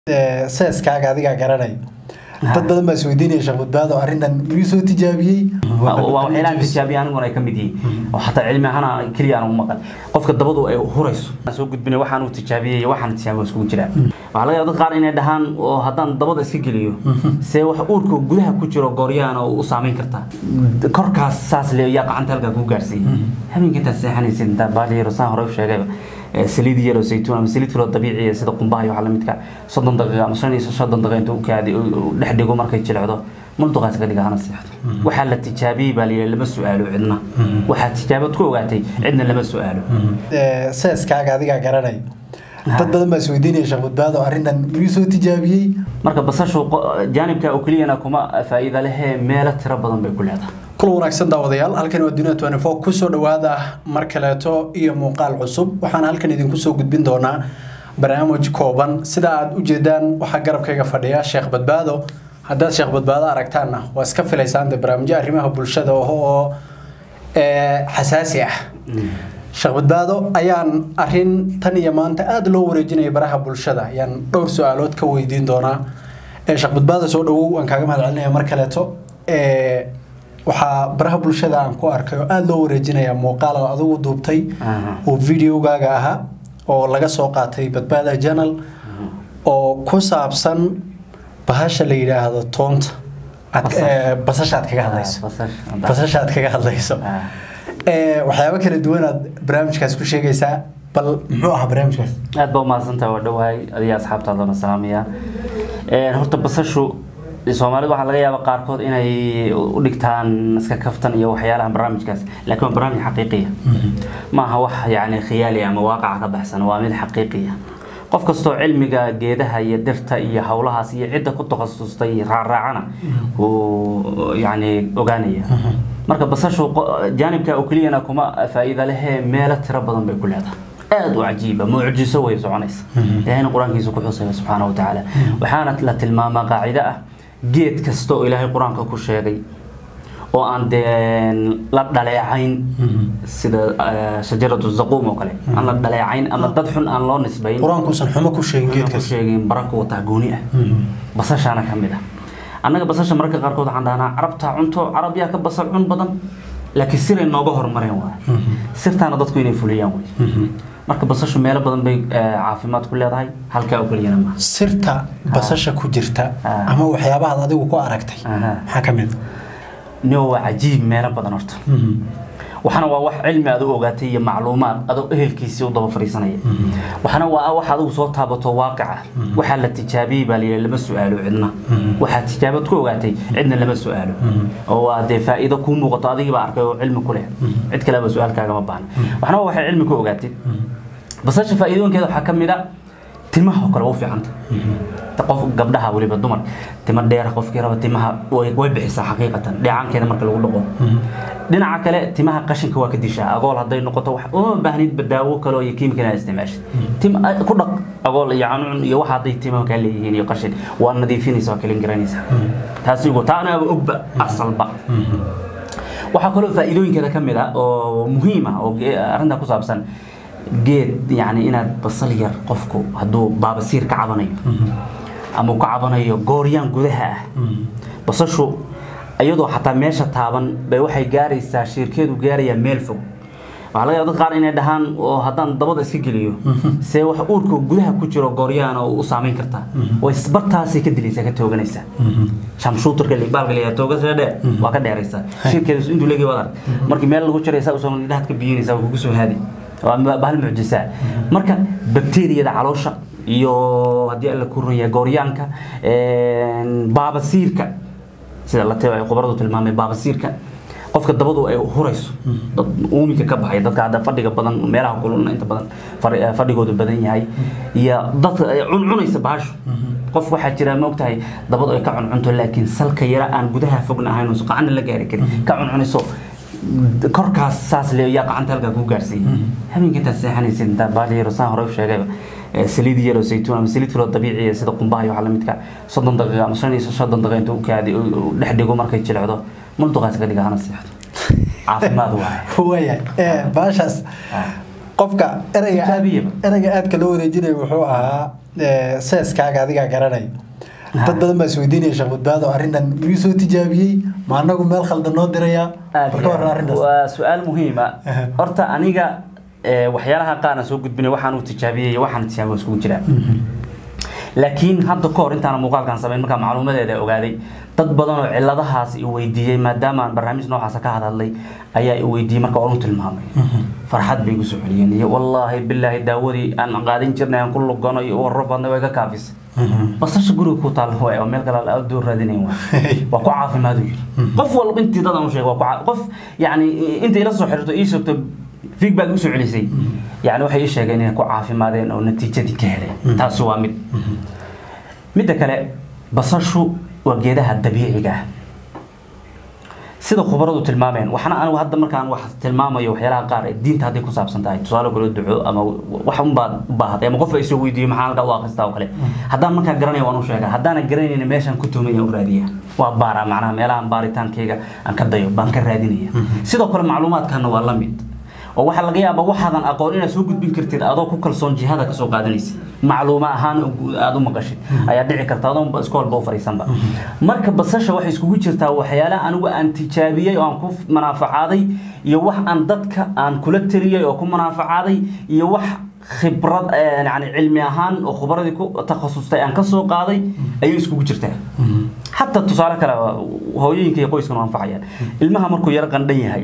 seeskaaga adigaa garanay dad badan baa isweydiinaya sheekh badbaado arrintan miyuu soo tijaabiyey waa waxyaalaha tijaabiya aniguna ay ka mid yihiin oo xataa cilmi ahaan keliya aan u maqan qofka dabadu ay hurayso aan soo gudbinay waxaan uu tijaabiyey waxaan tijaabiyo iskugu jiraan waxaa laga yaaba dad qaar inay dhahaan oo haddaan dabada iska geliyo see wax uurka gudaha ku jiro gooryaana u saameyn kartaa korkaas saas le yaa gacanta halkaa kuu gaarsiiyey habeenka intaad seexanaysid intaa baali yaro saan hore u sheegayba saliid yaro saytuun ama saliid kaloo dabiiciya sida qumbaha iyo waxa lamidka soddon daqiiqa ama shan iyo soddon daqiiqa intuu kaadi dhex dhigo markay jilecdo mulduqaas ka dhiga hana seexdo waxaa la tijaabiyey baa layidhi lama su-aalo cidna waxaa tijaabad ku ogaatay cidna lama su-aalo seeskaaga adigaa garanay dad badan baa isweydiinaya sheekh badbaado arrintan miyuu soo tijaabiyey marka basashu jaanibka oo keliyana kuma faa'iida lehee meelo tiro badan bay ku leedahay kula wanaagsan daawadayaal halkan waa dunia twenty four kusoo dhawaada mar kaleeto iyo muuqaal cusub waxaan halkan idinku soo gudbin doonaa barnaamij kooban sida aad u jeedaan waxaa garabkayga fadhiya sheekh badbaado haddaad sheekh badbaado aragtaanna waa iska filaysaan de barnaamijyo arrimaha bulshada oo xasaasi ah sheekh badbaado ayaan arin tan iyo maanta aada loo wareejinaya baraha bulshada ayaan dhowr su-aalood ka weydiin doonaa sheekh badbaado soo dhawow waan kaaga mahad celinaya mar kaleeto waxaa baraha bulshada aan ku arkay oo aada loo wareejinaya muuqaal oo adigu duubtay oo videogaaga ahaa oo laga soo qaatay badbaada janal oo ku saabsan bahasha la yidhaahdo toonta basashaad kaga hadlayso basashaad kaga hadlayso waxyaabo kala duwanaad barnaamijkaas ku sheegaysaa bal muxuu ahaa barnaamijkaas aad baa umahadsantaha waa dhowahay adiga asxaabtaadana salaamaya horta basashu soomaalida waxaa laga yaaba qaarkood inay u dhigtaan iska kaftan iyo waxyaalaha barnaamijkaas laakiin waa barnaamij xaqiiqiya ma aha wax yani khiyaali ama waaqaca ka baxsan waa mid xaqiiqiya qof kastoo cilmiga geedaha iyo dhirta iyo howlahaas iyo cidda ku takhasustay raaraacana wuu yani ogaanaya marka basashu jaanibka oo keliyana kuma faa'iida lehee meelo tiro badan bay ku leedahay aada u cajiiba mucjiso way soconaysa ilahayna qur-aankiisa ku xusaya subxaana wa tacaala waxaana la tilmaamaa qaacido ah geed kasta oo ilaahay qur-aanka ku sheegay oo aan dee la dhaleecayn sida shajaratu zaquum oo kale aan la dhaleecayn ama dad xun aan loo nisbayn qur-aankuusan xumo ku sheegin ku geedkaas sheegin barako wataa gooni ah basashaana ka mid ah annaga basasha mararka qaarkood waxaan dhahnaa carabtaa cunto carab yaa ka basal cun badan laakiin siray nooga horumareen waay sirtaana dadku inay fuliyaan wey marka basashu meelo badan bay caafimaad ku leedahay halkaa oo keliyana maaha sirta basasha ku jirta ama waxyaabahaad adigu ku aragtay maxaa ka mid no waa cajiib meelo badan horta waxaana waa wax cilmi aad u ogaatay iyo macluumaad adoo ehelkiisii u daba fariisanaya waxaana waa wax adigu soo taabato waaqica waxaa la tijaabiyey baa layidhi lama su-aalo cidna waxaa tijaabad ku ogaatay cidna lama su-aalo oo waa dee faa'iido kuu muuqato adigii baa arkay oo cilmi ku leh cid kaleba su-aalkaagama baahna waxaana waa waxay cilmi ku ogaatay basasha faa'iidooyinkeeda waxaa ka mid a timaha oo kale u fiicanta qof gabdhaha weliba dumar tima dheer qofkii raba timaha way bixisaa xaqiiqatan dheecaankeeda marka lagu dhaqo dhinaca kale timaha qashinka waa ka dishaa agool hadday noqoto wax uma baahnid badaawo kale iyo kiimika inaad isticmaashid tim ku dhaq agool iyo canucun iyo waxa hadday timaha kaa leeyihiin iyo qashin waa nadiifinaysa waa kalin garanaysaa taasigu taana ogba asalba waxaa kaloo faa'iidooyinkeeda ka mid ah oo muhiim ah oo arrinta ku saabsan geed yani inaad basal yar qofku hadduu baabasiir ka cabanayo ama ka cabanayo gooryaan gudaha ah basashu iyadoo xataa meesha taaban bay waxay gaaraysaa shirkeedu gaarayaa meel fog waxaa laga yaaba dad qaar inay dhahaan oo haddaan dabada iska geliyo see wax uurka gudaha ku jiro gooryaana u saameyn kartaa way bartaasay ka dilaysaa ka tooganaysaa shamshuutarka baalka leeyahay toogasha dheer waa ka dheeraysaa shirkeedu intuu leegi waad arag markii meel lagu jiraysaa usoo dhahaad ka biyinaysaa waa kugu soo haadi waa bahal mucjisaa marka bakteeriyada caloosha iyo haddii alla ku runyahay gooryaanka baabasiirka sida la ay khubaradu tilmaamay baabasiirka qofka dabadu ay hurayso dad uuminka ka baxay dadka hadda fadhiga badan meelaha kululna inta badan fadhigoodu badan yahay iyo dadka cuncunaysa bahashu qof waxaa jira ma ogtahay dabadu ay ka cuncunto laakiin salka yara aan gudaha fogna ahayn oo qacana la gaari karin ka cuncunayso korkaas saas le yaa gacanta halkaa kuu gaarsiiyey habeenka intaad seexanaysid intaa baali yaro saan hore u sheegayba saliid yaro saytuun ama saliid kaloo dabiiciya sida qumbaha iyo waxa lamidka soddon daqiiqa ama shan iyo soddon daqiiqa intuu kaadi dhex dhigo markay jilecdo mulduqaas ka dhiga hana seexdo caafimaad waaye waya baashaas qofka ereyga Tijaabiyaba. ereyga aadka loo wareejinaya wuxuu ahaa eh, seeskaaga adigaa garanay dad badan baa isweydiinaya sheekh badbaado arrintan miyuu soo tijaabiyey ma anagu meel khaldan noo dirayaa aad marka warran arrintaas waa su-aal muhiima Aha. horta aniga eh, waxyaalaha qaarna soo gudbinay waxaan u tijaabiyey iyo waxaan tijaabiyey waa iskugu jiraa laakiin hadda ka hor intaan muuqaalkan samayn markaa macluumadeeda ogaaday dad badan oo ciladahaas i weydiiyey maadaama aan barnaamij noocaasa ka hadhadlay ayaa i weydiiyey marka waan u tilmaamay farxad bay igu soo celiyeen iyo wallaahi bilaahi daawadii aan qaadan jirnay aan ku lugano iyo warro badnay waa iga kaafisay basasha guriga ku taal waay oo meel kale la doo raadinayn waay waa ku caafimaad u yiri qof walba intii dad aan u sheegay waa ku caa- qof yacni inta ila soo xiriirto ii sheegto feedback u soo celisay yacni waxay ii sheegeen inay ku caafimaadeen oo natiijadii ka heleen taasi waa mid midda kale basashu waa geedaha dabiiciga ah sida khubaradu tilmaameen waxna anigu hadda markaan wax tilmaamayo waxyaalaha qaar ee diinta hadday ku saabsan tahay tusaale kale duco ama wax unbaad u baahatay ama qof ay soo weydiiyo maxaa halkaa u akhristaa oo kale haddaan markaa garanaya waan u sheegaa haddaanan garanaynin meeshaan ku tuhmaya u raadiya waa baara macnaha meelahan baaritaankayga aan ka dayo baan ka raadinaya sidoo kale macluumaadkana waa la mid oo waxaa laga yaabaa waxaadan aqoon inaad soo gudbin kartid adoo ku kalsoon jihada kasoo qaadanaysa macluuma ahaan aada u maqashid ayaa dhici karta adoon iska walba u fariisanba marka basasha waxay iskugu jirtaa waxyaalaha anigu aan tijaabiyey oo aan ku manaaficaaday iyo wax aan dadka aan kula teliyey oo ku manaaficaaday iyo wax khibrad eh, yani cilmi ahaan oo khubradii ku takhasustay aan kasoo qaaday ayay iskugu jirtaa xataa tusaale kale hooyooyinka iyo qoyskana waa anfacayaan ilmaha markuu yar qandhan yahay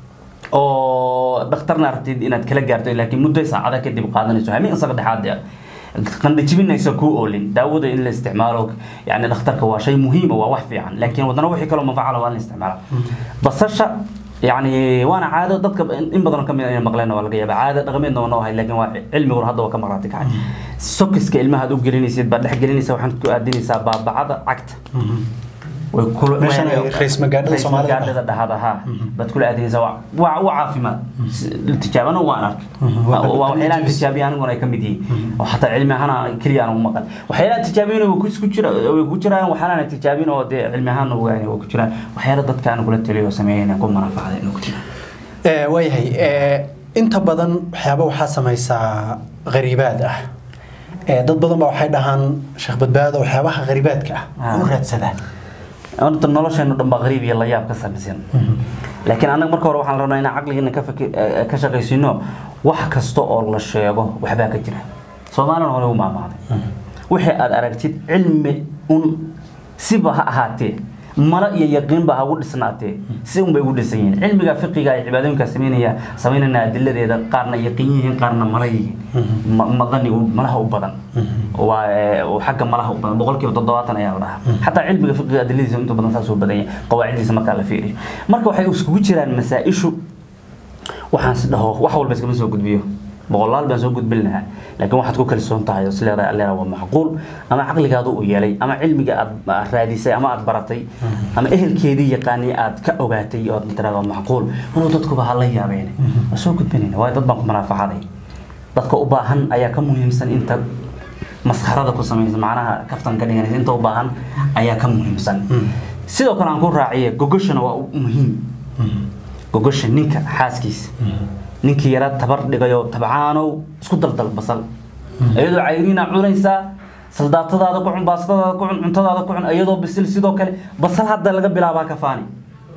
oo dhakhtarna aragtid inaad kala gaarto laakiin muddo saacada kadib qaadanayso hamin isaga dhexaad qandhajibinaysa kuu oolin daawada in la isticmaalo yani dhakhtarka waa shay muhiima waa wax fiican laakiin wadana wixii kaloo manfacala waa in la isticmaala basasha يعني وانا عاده dadka in badan kamid inay maqleen waa laga yaabaa caada dhaqameedna waa noo hay laakiin waa cilmiguna hadda waa ka maqraati kacay sokiska ilmaha aad u gelinaysid baad dhex gelinaysaa waxaad ku aadinaysaa baabacada cagta way kula Meeshan ay rays magaadhada Soomaalida magaadhada dhahada ha baad kula aadinaysaa waa waa waa caafimaad tijaabana waan arkay waa waxyaalahan tijaabiya aniguna ay ka mid yihiin oo xataa cilmi ahaan keliya aan u maqan waxyaalahan tijaabiyana way ku jira way ku jiraan waxyaalahan tijaabin oo dee cilmi ahaan ogaani way ku jiraan waxyaala dadka aan kula taliyo sameeyeen ku manafacada inuu ku jiraan Eh, waayahay eh, inta badan waxyaaba waxaa samaysaa qariibaad ah Eh, dad badan baa waxay dhahaan sheekh badbaado waxyaabaha qariibaadka ah u raadsadaa horta nolosheena dhan baa qariib iyo la yaab ka samaysan laakiin annaga marka hore waxaan rabnaa inaan caqligeena ka faki- eh, ka shaqaysino wax kasta oo la sheego waxbaa ka jira soomaalina hore u maamaaday wixii aad aragtid cilmi un siba ha ahaatee mala iyo yaqiinba ha ugu dhisnaatee si unbay ugu dhisan yihiin cilmiga fiqiga ay cibaadooyinka sameynaya sameynana adiladeeda qaarna yaqiin yihiin qaarna mala yihiin Ma- madani u- malaha u badan waa eh, oo xagga malaha u badan boqolkiiba toddobaatan ayaa la dhahaa xataa cilmiga fiqiga adiladiisa inta badan saas u badan yahay qawaaciddiisa markaa la fiiriyo marka waxay iskugu jiraan masaa-ishu waxaan si dhaho wax walba iskama soo gudbiyo boqolaal baan soo gudbin lahaa laakiin waxaad ku kalsoon tahay oo is leedahay alleera waa macquul ama caqligaadu u yeelay ama cilmiga aad aad raadisay ama aad baratay ama ehelkeedii yaqaanay aad ka ogaatay oo aad tiraahdo waa macquul inuu dadkuba ha la yaabeen waa soo gudbinayna waayo dad baan ku manaafacaday dadka u baahan ayaa ka muhiimsan inta maskarada ku samaysa macnaha kaftan ka dhiganaysa inta u baahan ayaa ka muhiimsan sidoo kale aan ku raaciye gogoshana waa u muhiim gogosha ninka xaaskiisa ninkii yara tabar dhigayo tabcaanow isku daldal basal iyadoo cayriina cunaysaa saldaatadaada ku cun baastadaada ku cun cuntadaada ku cun iyadoo bisil sidoo kale basal hadda laga bilaabaa ka faani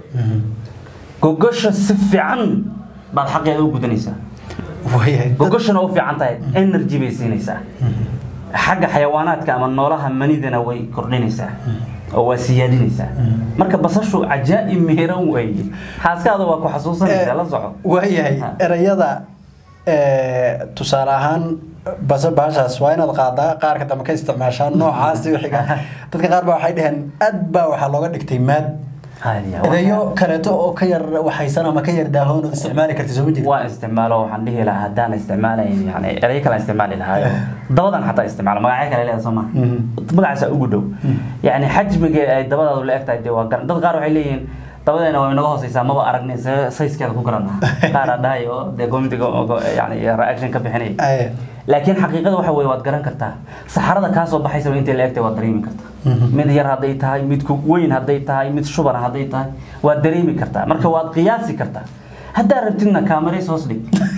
gogosha si fiican baad xaqeeda u gudanaysaa waayahay dad- gogoshana u fiican tahay energy bay siinaysaa xagga xayawaanaadka ama noolaha manidana way kordhinaysaa oo waa siyaadinaysaa marka basashu cajaa'ib meeran weeye xaaskaada waa ku xasuusanaysaa la soco waayahay Ha. erayada eh, tusaale ahaan basa baashaas waa inaad qaadaa qaarka dambe ka isticmaashaa noocaasi wixiga dadka qaar baa waxay dhaheen aad baa waxaa looga dhigtay maad Haadiya, erayo kaleeto oo ka yar waxaysan ama ka yar daahoon ood isticmaali karta soo ma jirto waa isticmaalo waxaan dhihi lahaa haddaan isticmaalayn yani erayo kale isticmaali lahaayo dabadan xataa isticmaalo magacyo kale leedahay soo ma magacaasa ugu dhow yani xajmiga ay dabadaadu la egtahay dee waa garan dad qaar waxay leeyihiin dabadeena waa inaga hooseysaa maba aragnay see sayskeeda ku garana qaar aa dhahay oo dee gomitiga yani reaction ka bixinaya Aye. laakiin xaqiiqada waxa weye waad garan kartaa saxarada kaa soo baxaysa intay la egtay waad dareemi kartaa mid yar hadday tahay mid ku weyn hadday tahay mid shubana hadday tahay waad dareemi kartaa marka waad qiyaasi kartaa haddaa rabtidna kaamarays hoos dhig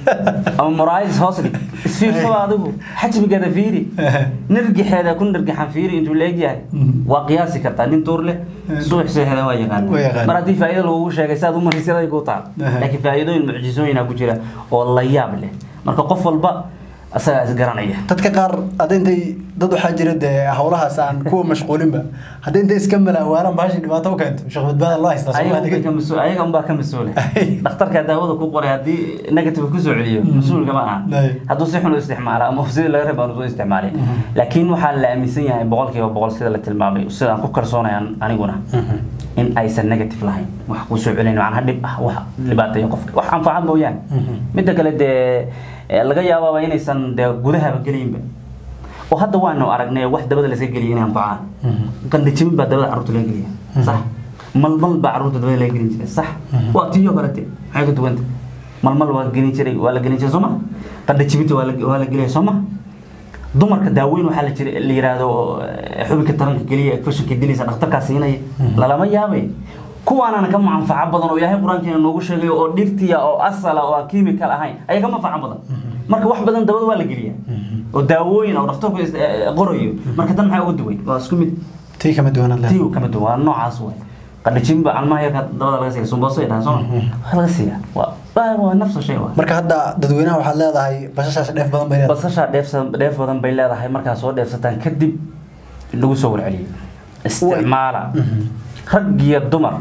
ama muraayis hoos dhig isfiirsaba adigu xajmigeeda fiiri nirgixeeda ku nirgixan fiiri intuu la egyahay waa qiyaasi kartaa nin tuur leh suux seexda waa yaqaan Waa yaqaan. mar haddii faa'iido lagugu sheegay saad u marisiyaday ku taal Aha. laakiin faa'iidooyin mucjisooyina ku jira oo la yaab leh marka qof walba asagaa isgaranaya dadka qaar hadda intay dad waxaa jira dee howlahaas aan kuwa mashquulinba hadda intay iska malaawaalaan bahashi dhibaato u keento sheekh badbaada loo haystaa ayaga Soomaaliga. unbay ka mas- ayaga unbaa ka mas-uula dhakhtarka daawada ku qoray haddii negative kusoo celiyo mas-uulka ma aha Ay. hadduu si xun u isticmaala ama sidii laga raba aanu soo isticmaalin laakiin waxaa la aaminsan yahay boqolkiiba boqol sida la tilmaamay sidaan ku kalsoonayaan aniguna in aysan negative lahayn wax kusoo celin macnaha dhib ah wax dhibaateeyo qofka wax anfacad mooyaane midda kale dee eh, laga yaabaaba inaysan dee gudahaba gelinba oo hadda waanu aragnay wax dabada layska geliya inay anfacaan qandhajimin baa dabada carruurta laga geliya sax malmal baa carruurta dabada laga gelin jiray sax waa tiyo kalete maxay ka duwanta malmal waa gelin jiray waa la gelin jiray sooma qandhajiminta waa la waa la gelaya sooma dumarka daaweyn waxaa la jira la yiraahdo eh, xubinka taranka geliya fashinka dilaysa dhakhtarkaa siinaya lalama yaabay kuwaanana ka manfaco badan oo ilaahay qur-aankeena noogu sheegay oo dhirtiya oo asala oo aan chemical ahayn ayaa ka manfaco badan marka wax badan dabada waa la geliyaa oo daawooyin oo dhakhtarku is- eh, qorayo marka tan maxaa uga duway waa isku mid tii kama duwanaan lahayd. tii kama duwan waa noocaas waay qandhajinba calmaha yarka dabada laga siiya sumbooso ay dhahaan sooma waa laga siiyaa waa waa- waa nafsa shay waa marka hadda dadweynaha waxaad leedahay bashashaas dheef badan bay leedahay basasha dheefsa- dheef badan bay leedahay markaa soo dheefsataan kadib lagu soo warceliyo isticmaala rag iyo dumar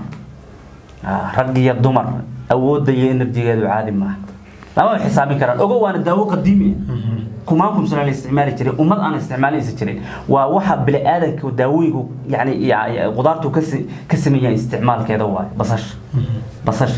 Ah, rag iyo dumar awoodda iyo enerjigeedu caadi maaha lama xisaabin karaan ogo waana daawo qadiimi ah kumaan kumsana la isticmaali jiray ummad aan isticmaalaysa jirin waa waxa bini'aadanka daawooyinku yani ya- ya- qudaartu ka si- ka sameeyaan isticmaalkeeda waaye basasha basasha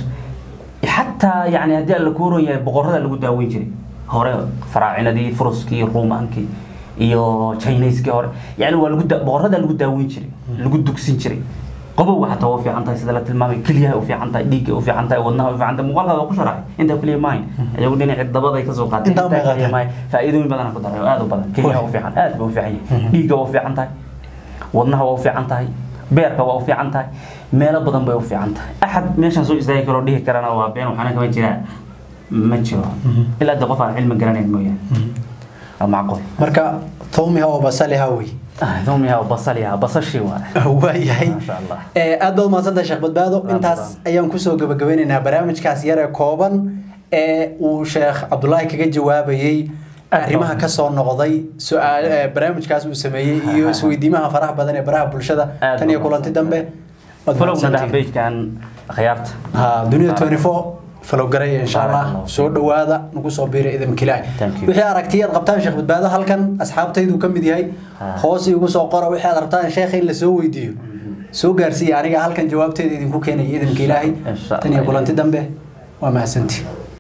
xataa yani haddii alla kuuran yahay boqorada lagu daaweyn jiray hore faraacinadii furuskii ruumaankii iyo chineskii hore yani waa lagu da- boqorada lagu daaweyn jiray lagu dugsin jiray qabowga xataa waa u fiican tahay sida la tilmaamay keliyaha u fiican tahay dhiigga u fiican tahay wadnaha u fiican tahay muuqaalka waa ku sharaxay intaa keliya maahayn ayagu dhinaci dabaday kasoo qaateen Intaa bay intaa keliya qaateen. maahayn faa'iidooyin badan ku daray oo aad u badan keliyaha u fiican aad ba u fiican yahay dhiigga waa u fiican tahay wadnaha waa u fiican tahay beerka waa u fiican tahay meelo badan bay u fiican tahay axad meeshaan soo istaagi karoo dhihi karana waa been waxaana kama jiraan ma jiro ilaa de qof aan cilmi garanayn mooyaane waa macquul marka tawmiha oo basaliha wey doomiyaa basaliya basashii waa waayahay Masha Allah. Eh, aad baad mahadsantahay sheekh badbaado Aad intaas badan. ayaan kusoo gabagabeynaynaa barnaamijkaas yar ee kooban ee uu sheekh cabdulaahi kaga jawaabayey Aad arrimaha badan. ka soo noqday su-aal eh, barnaamijkaas uu sameeyey iyo isweydiimaha faraha badan ee baraha bulshada Aad tan iyo badan. kulanti dambe waad folowna dhaha mahadsantihiin. bejkan akhyaarta ha dunida 24 falow garaya insha allah Barakallahu. soo dhawaada nagu soo biira idin kilaa Thank you. wixii aragtiyaad qabtaan sheekh badbaado halkan asxaabtaydu ka mid yahay Ha. hoos igu soo qora wixii aad rabtaan sheekha in la soo weydiiyo soo gaarsiiya aniga halkan jawaabteeda idinku keenaya idinka ilaahay Insha tan iyo Allah. kulanti dambe waa mahadsantii